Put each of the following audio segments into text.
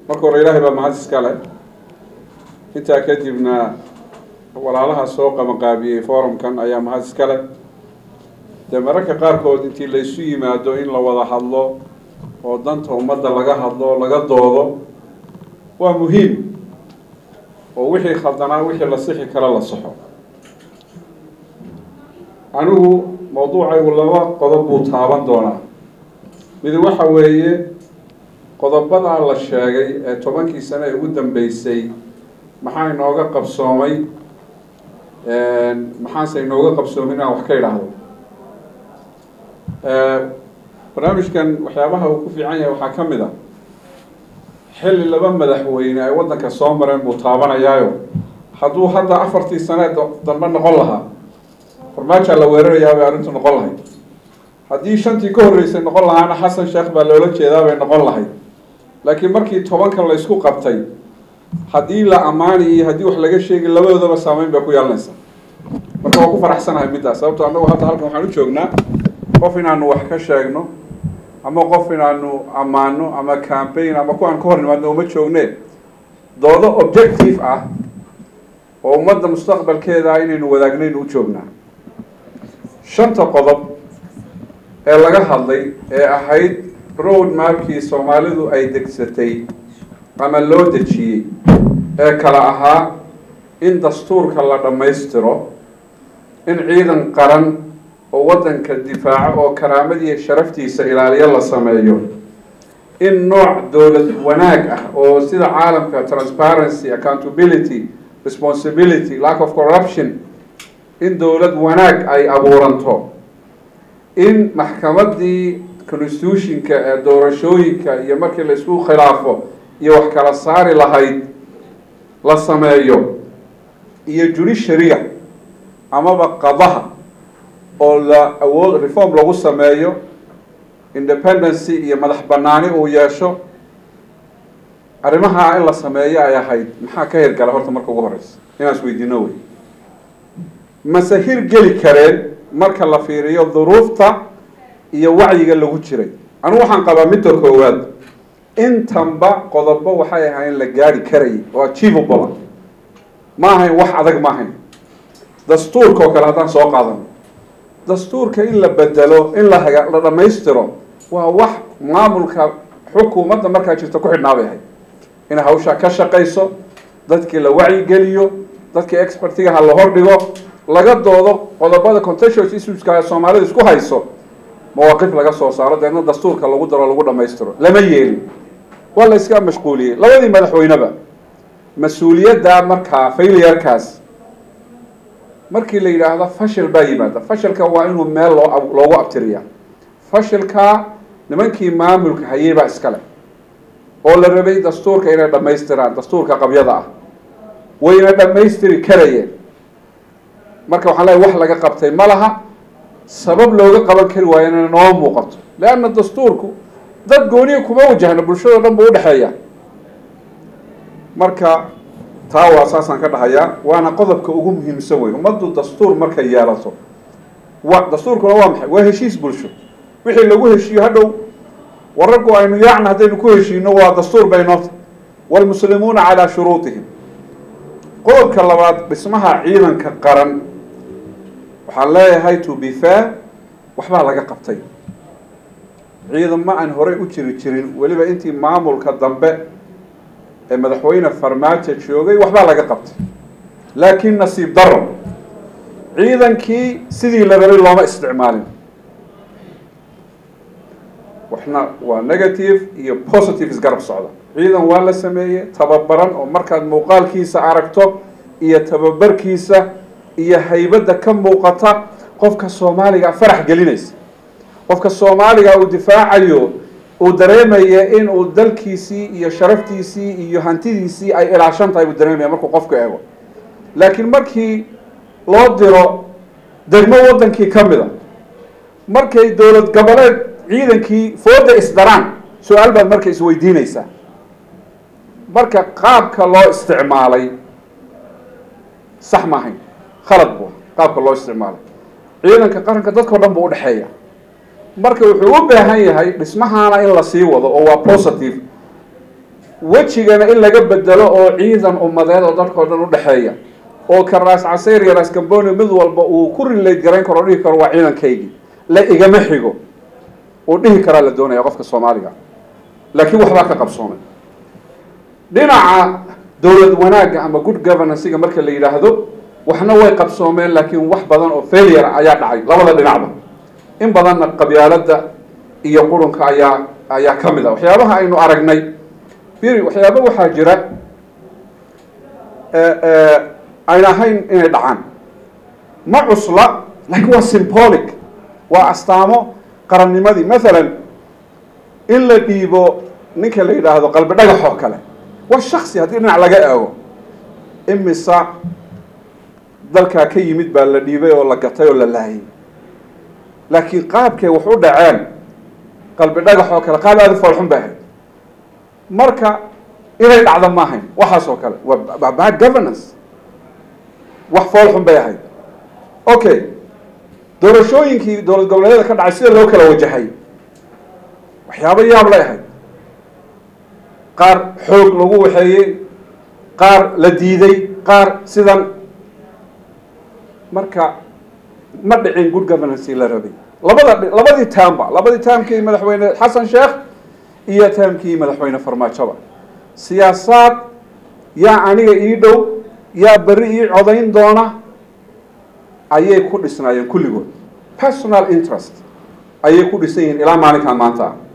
marka hore ilaahay baa mahad iska leh intaa kadibna walaalaha soo qabanqaabiyey forumkan ayaa mahad iska leh dee mararka qaarkood intii laysu yimaado in la wada hadlo oo danta ummadda laga hadlo laga doodo waa muhiim oo wixii khaldanaa wixii la sixi kara la saxo anigu mawduucaygu laba qodob buu taaban doonaa mid waxa weeye qodobadaa la sheegay ee tobankii sane ee ugu dambeysay maxaa inooga qabsoomay maxaanse inooga qabsoomin inaan wax ka idhaahdo barnaamijkan waxyaabaha uu ku fiican yahay waxaa ka mid a xilli laba madaxweyne ay waddanka soo mareen buu taabanayaayo hadduu hadda afartii sane dambe noqon lahaa farmaajaa la weerarayaa bay arrintu noqon lahayd haddii shantii ka horreysay noqon lahaana xasan sheekh baa loola jeedaa bay noqon lahayd laakiin markii tobanka la ysku qabtay haddii la ammaani iyo haddii wax laga sheegi labadoodaba saameyn bay ku yeelanaysa marka waa ku faraxsanahay middaas sababto annagu hadda halkan waxaan u joognaa qof inaanu wax ka sheegno ama qof inaanu ammaano ama campaign ama kuwaan ka hor nimaadno uma joogne doodo objective ah oo ummadda mustaqbalkeeda inaynu wadaagnayn u joognaa shanta qodob ee laga hadlay ee ahayd road mapkii soomaalidu ay degsatay ama loo dejiyey ee kala ahaa in dastuurka la dhammaystiro in ciidan qaran oo waddanka difaaco oo karaamadiiyo sharaftiisa ilaaliyo la sameeyo in nooc dowlad wanaag ah oo sida caalamka transparency accountability responsibility lack of corruption in dowlad wanaag ay abuuranto in maxkamaddii constitutionka ee doorashooyinka iyo markii la isku khilaafo iyo wax kala saari lahayd la sameeyo iyo judiciaria amaba qadaha oo la awood reform lagu sameeyo independency iyo madax banaani uu yeesho arrimaha in la sameeyo ay ahayd maxaa ka hirgala horta marka ugu horeysa inaan isweydiino wey mase hirgeli kareen marka la fiiriyo duruufta iyo wacyiga lagu jiray anigu waxaan qabaa midda koowaad intanba qodobo waxay ahayn la gaari karayay oo achievable ma ahayn wax adag ma ahayn dastuurka oo kale haddaan soo qaadano dastuurka in la bedelo in la haga la dhammaystiro waa wax maamulka xukuumadda markaa jirta ku xidhnaa bay ahayd inay hawshaa ka shaqayso dadkii la wacyigeliyo dadkii expertigaha la hordhigo laga doodo qodobada contentious issueska soomaalida isku hayso mawaaqif laga soo saaro deedna dastuurka lagu daro lagu dhammaystiro lama yeelin waa la iska mashquuliyey labadii madaxweyneba mas-uuliyadda markaa failiyarkaas markii la yidhaahdo fashil baa yimaada fashilka waa inuu meel loo loogu abtiriyaa fashilka nimankii maamulka hayay baa iskale oo la rabay dastuurka inay dhammaystiraan dastuurka qabyada ah wayna dhammaystiri karayeen marka waxaan leeay wax laga qabtay ma laha sabab looga qaban kari waayo inay noo muuqato leanna dastuurku dad gooniya kuma wajahno bulshado dhan buu udhexeeya marka taa waa saasaan ka dhahayaa waana qodobka ugu muhiimsan wey ummaddu dastuur markay yeelato wa dastuurkuna waa maxay waa heshiis bulsho wixii lagu heshiiyo hadhow wararku aynu yaacna haddaynu ku heshiino waa dastuur bay noota waalmuslimuuna calaa shuruutihim qodobka labaad dhismaha ciidanka qaran waxaan leeyahay to be fair waxbaa laga qabtay ciidan ma aan horey u jiri jirin weliba intii maamulka dambe ee madaxweyne farmaajo joogay waxbaa laga qabtay laakiin nasiib daro ciidankii sidii la rabay looma isticmaalin waxna waa negative iyo positive isgarab socda ciidan waa la sameeyey tababaran oo markaad muuqaalkiisa aragto iyo tababarkiisa iyo haybadda ka muuqata qofka soomaaliga farax gelinaysa qofka soomaaliga uu difaacayo uu dareemaya in uu dalkiisii iyo sharaftiisii iyo hantidiisii ay ilaashan tahay buu dareemaya markuu qofka eego laakiin markii loo diro degmo waddankii ka mida markay dowlad goboleed ciidankii fooda isdaraan su-aal baad marka isweydiinaysaa marka qaabka loo isticmaalay sax ma ahayn khalad bu qaabka loo isticmaalay ciidanka qaranka dadkao dhan buu udhexeeya marka wuxuu u baahan yahay dhismahaana in la sii wado oo waa positive wejigana in laga bedelo oo ciidan ummadeed oo dadkao dhan udhexeeya oo ka raas casayr iyo raas camboni mid walba uu ku rilayd garayn karo o dhihi karo waa ciidankaygii la igama xigo uu dhihi karaa la doonaya qofka soomaaliga laakiin waxbaa ka qabsoomay dhinaca dowlad wanaagga ama good governancega marka la yidhaahdo waxna way qabsoomeen laakiin wax badan oo failure ayaa dhacay labada dhinacba in badanna qabyaaladda iyo qurunka ayaa ayaa ka mid ah waxyaabaha aynu aragnay biri waxyaaba waxaa jira ayn ahayn inay dhacaan ma cusla laakiin waa symbolic waa astaamo qarannimadii mathalan in la dhiibo ninka la yidhaahdo qalbi dhagax oo kale waa shaksi haddii dhinac laga eego imisa dalkaa ka yimid baa la dhiibay oo la gatay oo la laayay laakiin qaabkay wax u dhaceen qalbi dhagax oo kale qaab aada foolxun bay ahayd marka inay dhacdo ma ahayn waxaas oo kale waa bad governance wax foolxun bay ahayd okay doorashooyinkii dowlad goboleedyada ka dhacay sida loo kala wajahay waxyaabo yaab lay ahayd qaar xoog lagu waxeeyey qaar la diiday qaar sidan marka ma dhicin good governance la rabay labada labadii taamba labadii taamkii madaxweyne xasan sheekh iyo taamkii madaxweyne farmaajoba siyaasaad yaa aniga ii dhow yaa berri ii codayn doona ayay ku dhisnaayeen kulligood personal interest ayay ku dhisan yihiin ilaa maalinkan maanta ah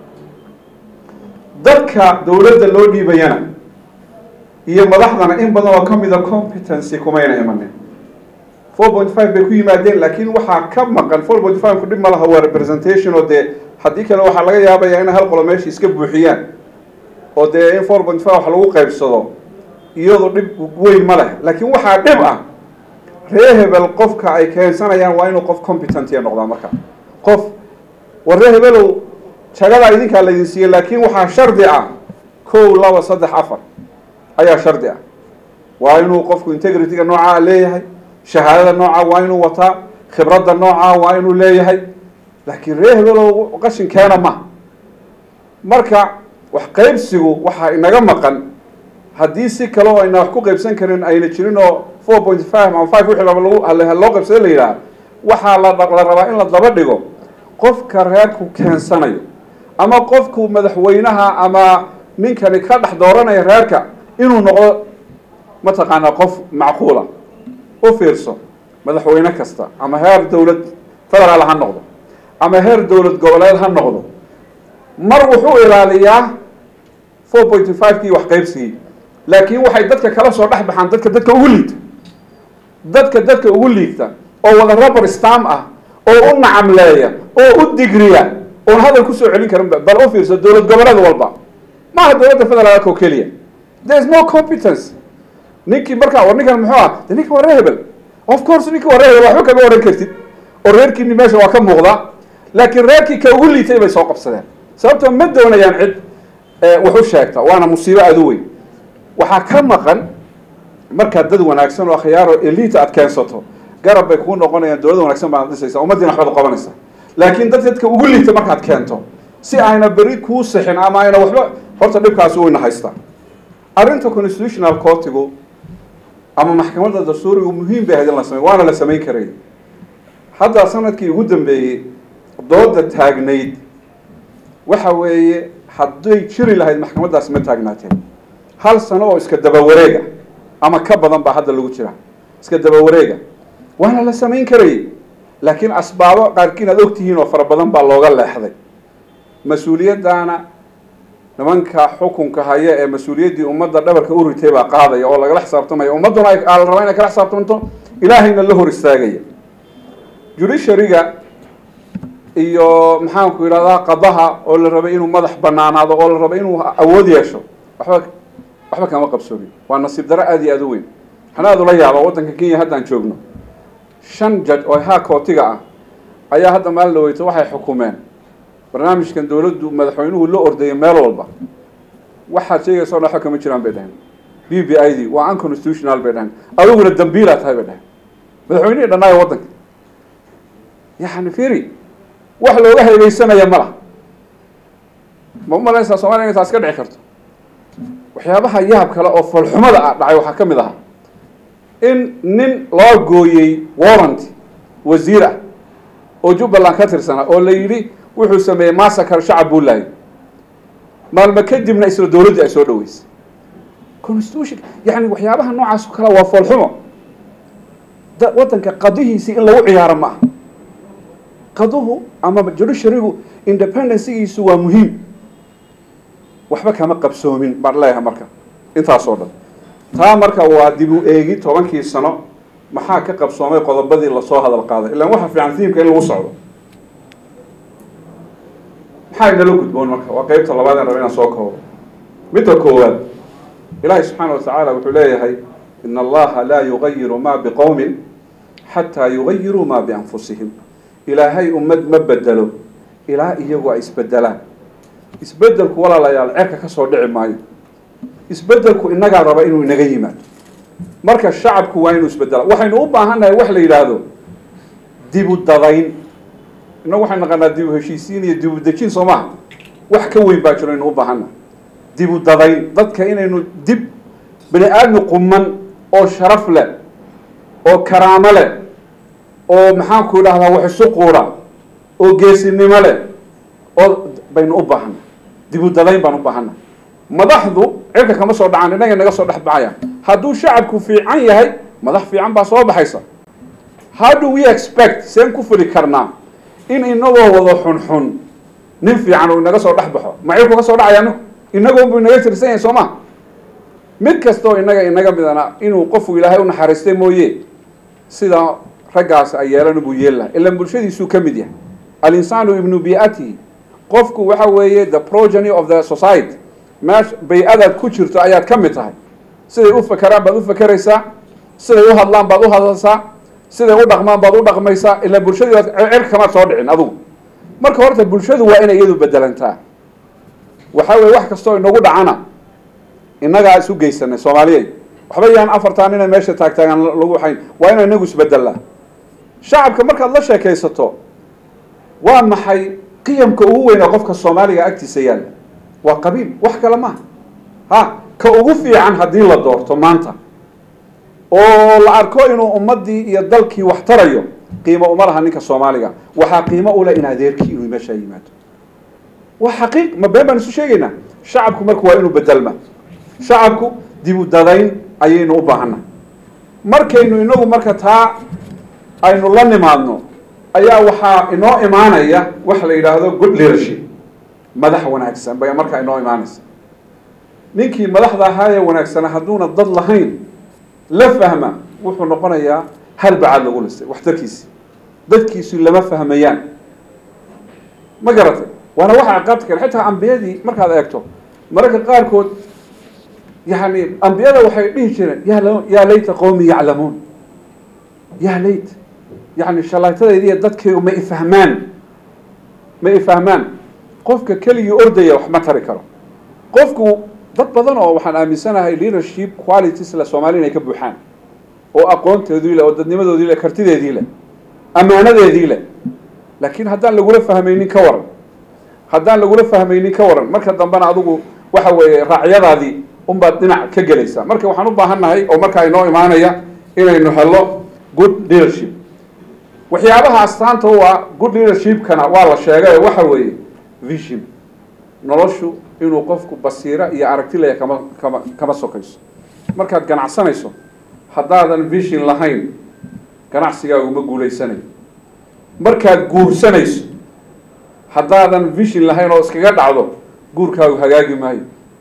dadka dowladda loo dhiibayana iyo madaxdana in badan oo ka mida competency kumayna imanin four point five bay ku yimaadeen laakiin waxaa ka maqan four point five ku dhib ma laha waa representation oo dee haddii kale waxaa laga yaabaya in hal qolo meesha iska buuxiyaan oo dee in four point five wax lagu qaybsado iyadoo dhib weyn ma leh laakiin waxaa dhib ah ree hebel qofka ay keensanayaan waa inuu qof competentia noqdaa marka qof war ree hebelow jagadaa idinkaa laydin siiyey laakiin waxaa shardi ah kow laba saddex afar ayaa shardi ah waa inuu qofku integrityga noocaa leeyahay shahaadada noocaa waa inuu wataa khibradda noocaa waa inuu leeyahay laakiin ree hebelow qashin keena ma marka wax qaybsigu waxaa inaga maqan haddii si kale oo ayna wax ku qaybsan karin ayna jirin oo four point five ama five wixii laba lagu loo qaybsado la yidhaha waxaa la la rabaa in la daba dhigo qofka reerku keensanayo ama qofku madaxweynaha ama ninkani ka dhex dooranaya reerka inuu noqdo mataqaanaa qof macquula u fiirso madaxweyne kasta ama heer dowlad federaal ha noqdo ama heer dowlad goboleed ha noqdo mar wuxuu ilaaliyaa four point five kii wax qaybsigii laakiin waxay dadka kala soo dhex baxaan dadka dadka ugu liigta dadka dadka ugu liigta oo wada rubber stam ah oo u nacamleeya oo u digriya oon hadal kusoo celin karin bal u fiirso dowlad goboleed walba maaha dowladda federaalka oo keliya there is no competence ninkii markaa war ninkan muxuu ah de ninka waa ree hebel of course ninki waa ree hebel waxba kama oran kartid oo reerkiini meesha waa ka muuqda laakiin reerkii ka ugu liitay bay soo qabsadeen sababtoo ma doonayaan cid wax u sheegta waana musiibo aada u weyn waxaa ka maqan markaad dad wanaagsan oo akhyaaro elita aad keensato garab bay kuu noqonayaan dowlad wanaagsan baad dhisaysa ummaddiina waxbaad qabanaysa laakiin dad dadka ugu liita markaad keento si ayna beri kuu sixin ama ayna waxba horta dhibkaasi wayna haystaa arrinta constitutional courtigu ama maxkamadda dastuurigu muhiim bay ahayd in la samey waana la samayn karay hadda sanadkii ugu dambeeyey dooda taagnayd waxa weeye hadday jiri lahayd maxkamaddaasi ma taagnaateen hal sano oo iska daba wareega ama ka badan baa hadda lagu jira iska daba wareega waana la samayn karayay laakiin asbaabo qaarkiin aad ogtihiin oo fara badan baa looga leexday mas-uuliyaddaana nimanka xukunka haya ee mas-uuliyaddii ummadda dhabarka u ritay baa qaadaya oo lagala xisaabtamaya ummadduna la rabaa inay kala xisaabtamto ilaahayna la hor istaagaya judiciaryga iyo maxaanku yidhahdaa qadaha oo la rabay inuu madax banaanaado oo la rabay inuu awood yeesho waxba waxba kama qabsoomin waa nasiib daro aada iyo aada u weyn waxaan aada ula yaaba waddanka kenya haddaan joogno shan jaj oo haa kootiga ah ayaa hadda maalin dhaweyto waxay xukumeen barnaamijkan dowladdu madaxweynuhu la ordayay meel walba waxaad sheegaysa o dhan waxba kama jiraan bay dhaheen b b i d waa unconstitutional bay dhaheen adiguna dambiilaa tahay bay dhaheen madaxweynihii dhannaayo waddanka yani firi wax looga haybeysanaya ma lah ma umalaysaa somalia inay taas ka dhici karto waxyaabaha yaab kale oo foolxumada ah dhacay waxaa ka mid ahaa in nin loo gooyey warrant wasiir ah oo jubbaland ka tirsanaa oo la yidhi wuxuu sameeyey massacre shacab buu laayay maalmo kadibna isla dowladdii ay soo dhaweysay constitution yani waxyaabaha noocaas oo kale waa foolxumo da waddanka qadihiisii in lagu ciyaaro ma aha qaduhu ama judiciarygu independencygiisu waa muhiim waxba kama qabsoomin baan leeyahay marka intaasoo dhan taa marka waa dib u eegi tobankii sano maxaa ka qabsoomay qodobadii lasoo hadal qaaday ilaan waxa fiican tiimka in lagu socdo maxaa inala gudboon marka waa qeybta labaad aan raba inaan soo koobo midda koowaad ilaahay subxaana wa tacaala wuxuu leeyahay in allaha laa yugayiru ma biqowmin xataa yugayiruu ma bianfusihim ilaahay ummad ma bedelo ilaa iyagu ay isbedelaan isbedelku walaalayaal cerka ka soo dhici maayo isbedelku inagaa raba inuu inaga yimaado marka shacabku waa inuu isbedela waxaynu u baahannahay wax la yidhaahdo dibu dadayn innagu waxaynu naqanaa dibu heshiisiin iyo dibu dejin soo maha wax ka weyn baa jiro aynu u baahannahay dibu dadayn dadka inaynu dib bani aadmi quman oo sharaf leh oo karaamo leh oo maxaanku idhahdaa wax isu quura oo geesinimo leh oo baynu u baahannahay dibu dadayn baan u baahannahay madaxdu cirka kama soo dhacaan innaga naga soo dhex baxayaan hadduu shacabku fiican yahay madax fiican baa soo baxaysa how do we expect seen ku fuli karnaa in inagoo wado xunxun nin fiican uu inaga soo dhex baxo macirku ka soo dhacaya ninku inagoonbu inaga tirsan yahay soo ma mid kastoo inaga inaga midana inuu qofku ilaahay u naxariistay mooye sida raggaas ay yeelan buu yeeli laha ilan bulshadiisuu ka mid yahay alinsaanu ibnu biatihi qofku waxa weeye the progeny of the society meesha bay-adaad ku jirto ayaad ka mid tahay siday u fakeraan baad u fakeraysaa siday u hadlaan baad u hadlaysaa siday u dhaqmaan baad u dhaqmaysaa ilaa bulshadii cirka kamaad soo dhicin adugu marka horta bulshadu waa inay iyadu bedelantaa waxa weye wax kastoo inagu dhacana innagaa isu geysanay soomaaliyey waxba yaan afartaan inay meesha taagtaagaan lagu waxayn waa inay inagu isbedelaa shacabka markaad la sheekaysato waa maxay qiyamka ugu weyn oo qofka soomaaliga agtiisa yaalla waa qabiil wax kale maaha ha ka ugu fiican haddii la doorto maanta oo la arko inuu ummaddii iyo dalkii wax tarayo qiimo uma laha ninka soomaaliga waxaa qiimo ule in adeerkii inuu meeshaa yimaado waa xaqiiq ma been baan isu sheegaynaa shacabku marka waa inuu bedelma shacabku dibu dadayn ayaynu u baahannahay markaynu inagu marka taa aynu la nimaadno ayaa waxaa inoo imaanaya waxa la yidhaahdo good leadership madax wanaagsan bay markaa inoo imaanaysa ninkii madaxda ahaayee wanaagsana hadduuna dad lahayn la fahma wuxuu noqonayaa halbacaad lagu listay waxtarkiisi dadkiisu lama fahmayaan ma garatay waana waxa ciqaabta kale xitaa ambiyadii markaad eegto mararka qaarkood yani ambiyada waxay dhihi jireen ya yaa layta qowmi yaclamuun ya layt yani shalaytadayda iyo dadkaygu ma ifahmaan ma ifahmaan qofka keligii ordaya wax ma tari karo qofku dad badan oo waxaan aaminsanahay leadership qualities le soomaali inay ka buuxaan oo aqoonteedii leh oo dadnimadoodii leh kartideedii leh ammaanadeedii leh laakiin haddaan lagula fahmaynin ka waran haddaan lagula fahmaynin ka waran marka dambena adigu waxa weeye raacyadaadii unbaad dhinac ka gelaysaa marka waxaan u baahan nahay oo markaa inoo imaanaya inaynu helo good leadership waxyaabaha astaanta u ah good leadershipkana waa la sheegay waxa weeye vision noloshu inuu qofku basiiro iyo aragti leeya kama kama kama sokayso markaad ganacsanayso haddaadan vision lahayn ganacsigaagu ma guulaysanayo markaad guursanayso haddaadan vision lahayn oo iskaga dhacdo guurkaagu hagaagi maayo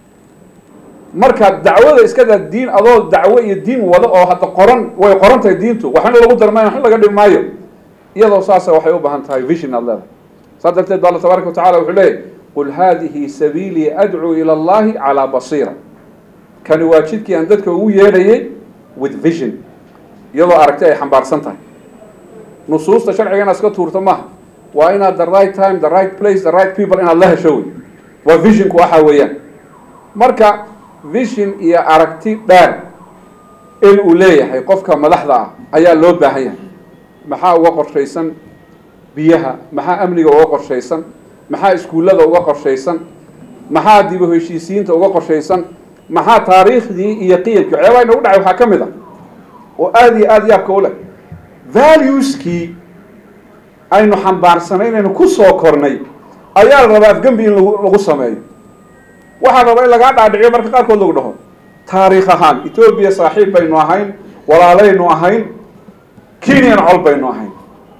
markaad dacwada iskada diin adoo dacwo iyo diin wada oo hadda qoran way qoran tahay diintu waxna lagu darmay waxna laga dhib maayo iyadoo saasa waxay u baahan tahay vision aad leedahay saas darteed ba alla tabaaraka wa tacala wuxuu leeyahy qul haadihi sabiilii adcuu ila allahi calaa basiira kani waa jidkii aan dadka ugu yeedhayay with vision iyadoo aragti ay xambaarsan tahay nusuusta sharciga inaad iska tuurto maaha waa inaad the right time the right place the right people inaad la hesho wey waa visionku waxa weeyaan marka vision iyo aragti dheer in uu leeyahay qofka madaxda ah ayaa loo baahan yahay maxaa uga qorshaysan biyaha maxaa amniga uga qorshaysan maxaa iskuullada uga qorshaysan maxaa dib u heshiisiinta uga qorshaysan maxaa taariikhdii iyo qiyamkii waxyaabaha inagu dhacay waxaa ka mid ah oo aada iyo aada yaabka u leh valueskii aynu xambaarsanay inaynu ku soo kornay ayaa la rabaa afgembi in lagu lagu sameeyo waxaa raba in lagaa dhaadhiciyo marka qaarkood lagu dhaho taariikh ahaan etoobiya saaxiib baynu ahayn walaalaynu ahayn kenyan col baynu ahayn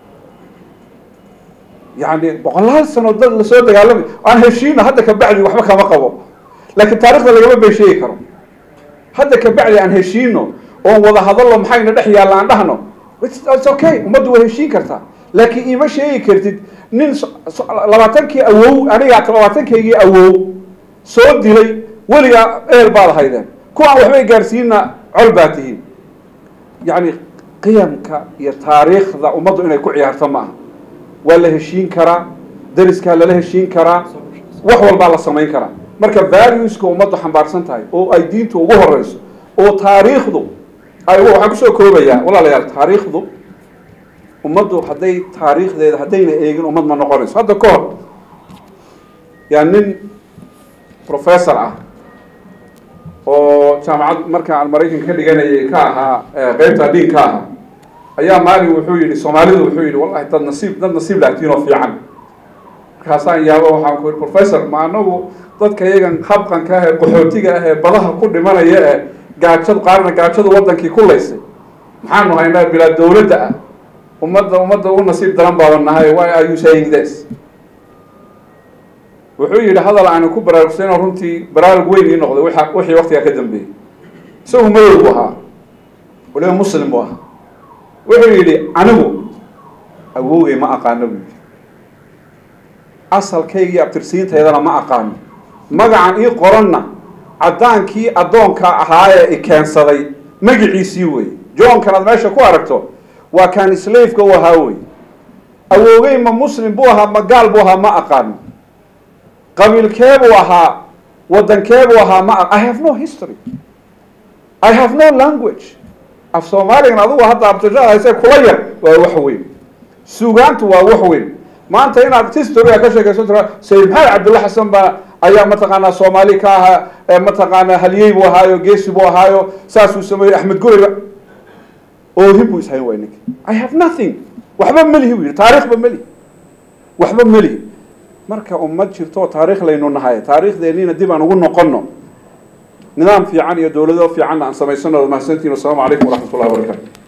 yani boqolaal sano dad lasoo dagaalamay aan heshiina hadda kabacdi waxba kama qabo laakiin taarikhda lagama been sheegi karo hadda kabacdi aan heshiino oon wada hadallo maxayna dhex yaalla aan dhahno its okay ummaddu way heshiin kartaa laakiin ima sheegi kartid nin labaatankii awow anigaa labaatankaygii awow soo dilay weligaa eel baad haydeen kuwaan waxbay gaarsiina col baa tihiin yacni qiyamka iyo taariikhda ummaddu inay ku ciyaarto ma aha waa la heshiin karaa dariskaa lala heshiin karaa wax walbaa la samayn karaa marka valueska ummaddu xambaarsan tahay oo ay diintu ugu horeyso oo taariikhdu ay waxaan kusoo koobayaa walaalayaal taariikhdu ummaddu hadday taariikhdeeda haddayna eegin ummad ma noqonayso hadda ka hor yaa nin professor ah oo jaamacad marka aan maraykanka ka dhiganayay ka ahaa qeybta dhiin ka ahaa ayaa maalin wuxuu yihi soomaalidu wuxuu yihi wallahi dad nasiib dad nasiib lahtiin oo fiican markaasaan yaabo waxaan ku yihi professor ma anagu dadka iyagan habqanka ah ee qaxootiga ah ee badaha ku dhimanaya ee gaajadu qaarna gaajadu wadankii ku laysay maxaanu haynaa bilaa dawladda ah ummadda ummadda u nasiib daran baaban nahay why are you saying this wuxuu yihi hadal aanu ku baraarugsanoo runtii baraarug weyn ii noqday wa wixii waktigaa ka dambeeyey isagu madow buu ahaa waliba muslim buu ahaa wuxuu yidhi anigu awowgay ma aqaano buu yidhi asalkaygii abtirsiintaydana ma aqaano magacan ii qoranna caddaankii addoonka ahaayee i keensaday magiciisii wey johnkan aad meesha ku aragto waa kaan slaveka u ahaa wey awowgay ma muslim buu ahaa ma gaal buu ahaa ma aqaano qabiilkee buu ahaa wadankee buu ahaa ma i have no history i have no language af soomaaligan adugu hadda abtirshada hayse kula yar waa wax weyn suugaantu waa wax weyn maanta inaad historyga ka sheekayso tira sayid maxamed cabdulla xasan baa ayaa mataqaanaa soomaali ka ahaa mataqaanaa halyey buu ahaayo geesi buu ahaayo saasuu sameeyey axmed gureyba oohin buu ishayn way ninka i have nothing waxba melihi buu yihi taariikhba melihi waxba melihi marka ummad jirto oo taariikh laynu nahay taariikhdeeniina dib aan ugu noqono nidaam fiican iyo dowlado fiicanna aan samaysano mahadsantiin wasalaamu calaykum waraxmat ullahi wabarakatu